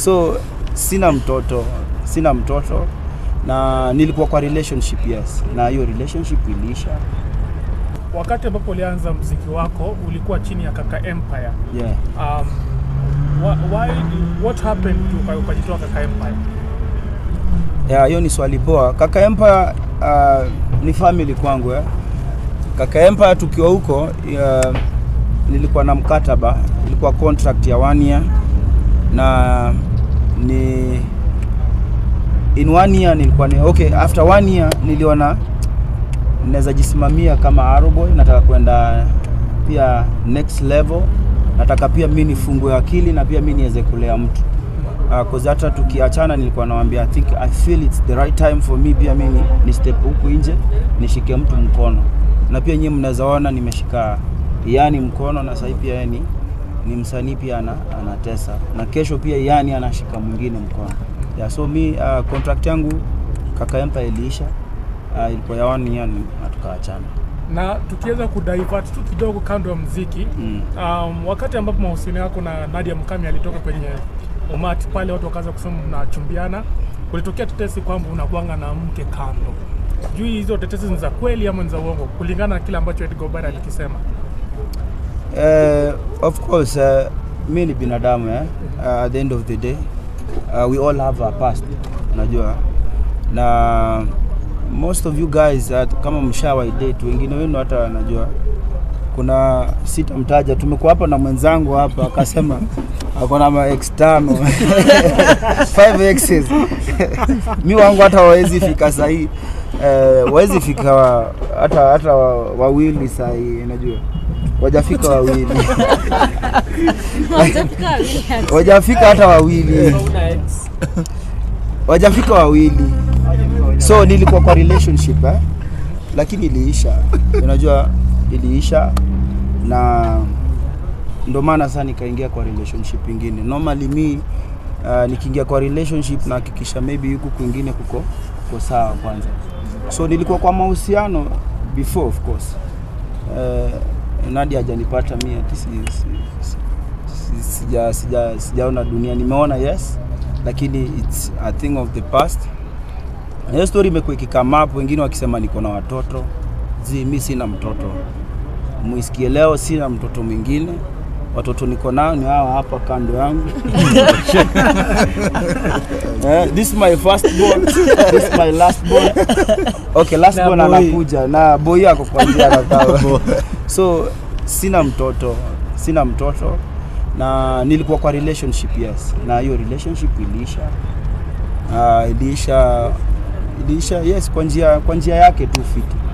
so sina mtoto sina mtoto na nilikuwa kwa relationship yes na hiyo relationship iliisha Wakati ambapo ulianza mziki wako ulikuwa chini ya Kaka Empire. yeah. Um, wha- why, what happened to ukajitoa Kaka Empire? Ya, hiyo ni swali poa. Kaka Empire uh, ni family kwangu eh. Kaka Empire tukiwa huko uh, nilikuwa na mkataba, ilikuwa contract ya one year na ni in one year nilikuwa ni okay, after one year niliona naweza jisimamia kama Aroboy, nataka kwenda pia next level, nataka pia mimi nifungue akili na pia mimi niweze kulea mtu uh, cause hata tukiachana nilikuwa nawaambia I think I feel it's the right time for me pia mimi ni step huku nje nishike mtu mkono, na pia nyinyi mnaweza ona nimeshika yani mkono, na sasa pia yeye ni ni msanii pia ana, anatesa na kesho pia yani anashika mwingine mkono yeah, so mi uh, contract yangu kaka Empire iliisha uh, ilikuwa ya one year na tukaachana Na tukiweza kudivert tu kidogo kando ya mziki mm. um, wakati ambapo mahusiano yako na Nadia Mkami alitoka kwenye umati pale, watu wakaanza kusema mnachumbiana, kulitokea tetesi kwamba unakuanga na mke kando. Juu hizo tetesi ni za kweli ama ni za uongo, kulingana na kile ambacho Edgar Obara alikisema? Uh, of course uh, mi ni binadamu eh? uh, at the end of the day uh, we all have our past unajua na most of you guys uh, kama mshawai date wengine wenu hata najua kuna sitamtaja tumekuwa hapa na mwenzangu hapa akasema ako na ma ex tano five exes mi wangu hata wawezi fika sahii eh, wawezi fika wa- hata hata wa- wawili sahii unajua wajafika wawili wajafika hata wawili wajafika wawili so nilikuwa kwa relationship eh? lakini iliisha unajua iliisha na ndo maana sasa nikaingia kwa relationship ingine normally mi uh, nikiingia kwa relationship nahakikisha maybe huku kwingine kuko kuko sawa kwanza so nilikuwa kwa mahusiano before of course uh, Nadia hajanipata mi ati si, si, si, si, sija, sija, sijaona dunia nimeona yes lakini it's a thing of the past Na hiyo story imekuwa ikikama up wengine wakisema niko na watoto zi mi sina mtoto muisikie leo sina mtoto mwingine watoto niko nao ni hawa hapa kando yangu eh, this is my first born this is my last born okay last Na born boy. anakuja na boy ako kwa njia anakaa so sina mtoto sina mtoto na nilikuwa kwa relationship yes na hiyo relationship iliisha uh, iliisha iliisha yes kwa njia kwa njia yake tu fiti